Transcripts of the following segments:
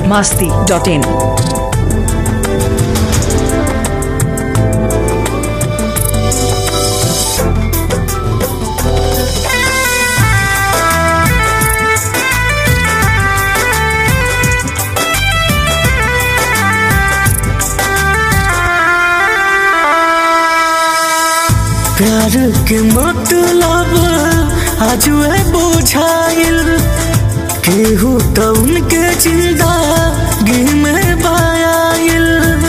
Bihar Masti dot in प्यार के मतलब आजुए बुझाइल केहू तो उनके जिंदगी में बायाइल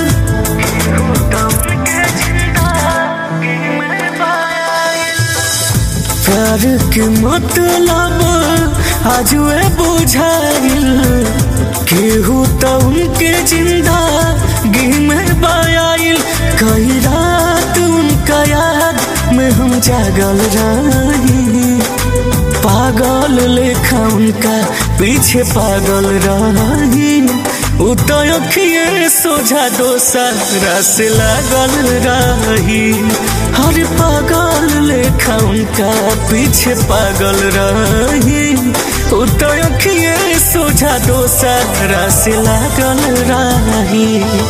प्यार के मतलब आजुए बुझाइल केहू तो उनके जिंदगी में बायाइल कई रात उनका याद में हम जागल रही पागल लेखा उनका पीछे पागल रही उतखिए सोझा दोसरा से लागल रही हर पागल लेखा उनका पीछे पागल रही उतखिए सोझा दोसरा से लागल रही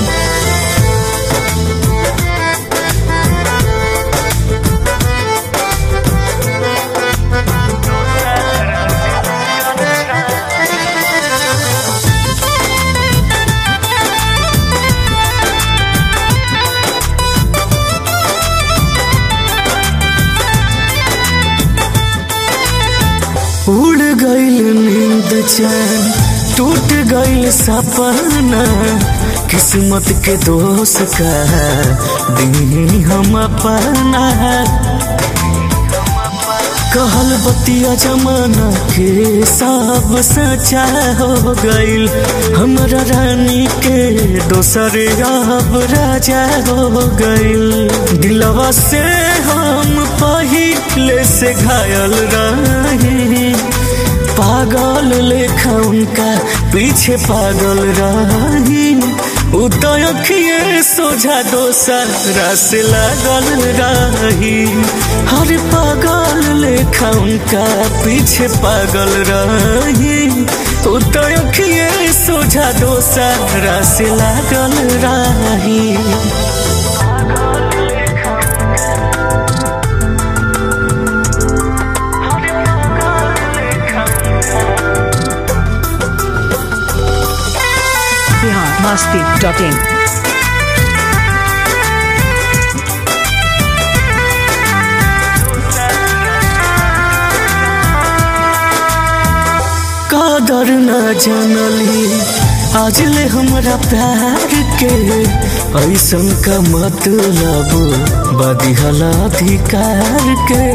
उड़ गईल नींद चैन टूट गईल सपना किस्मत के दोस्त का दी हम अपना कहल बतिया जमाना के सब सचा हो गईल हमरा रानी के दोसर अब राजा हो गईल दिलवा से हम पहिले से घायल रही पागल लेखा उनका पीछे पागल रही उतखिए सोझा दोसरा से लागल रही हर पागल लेखा उनका पीछे पागल रही उतखिए सोझा दोसरा से लागल रही बिहार मास्ती डॉट इन कदर न जानली आज ले हमरा प्यार के ऐसन का मतलब बदिहला अधिकार के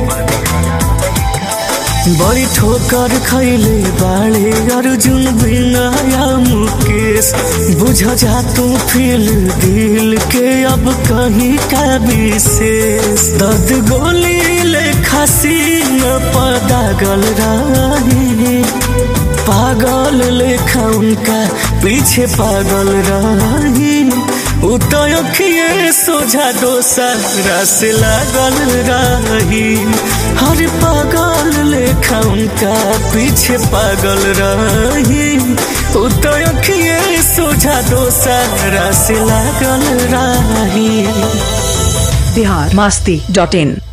बड़ी ठोकर खैले बाड़े अर्जुन बिनाया मुकेश बुझ जा तू फील दिल के अब कहीं का विशेष दर्द गोली ले खसी न पदागल रही पागल लेखा उनका पीछे पागल रही उतखिए सोझा दोसरा से लागल रही हर पागल लेखा उनका पीछे पागल रही उतखिए सोझा दोसरा से लागल रही बिहार मास्ती डॉट इन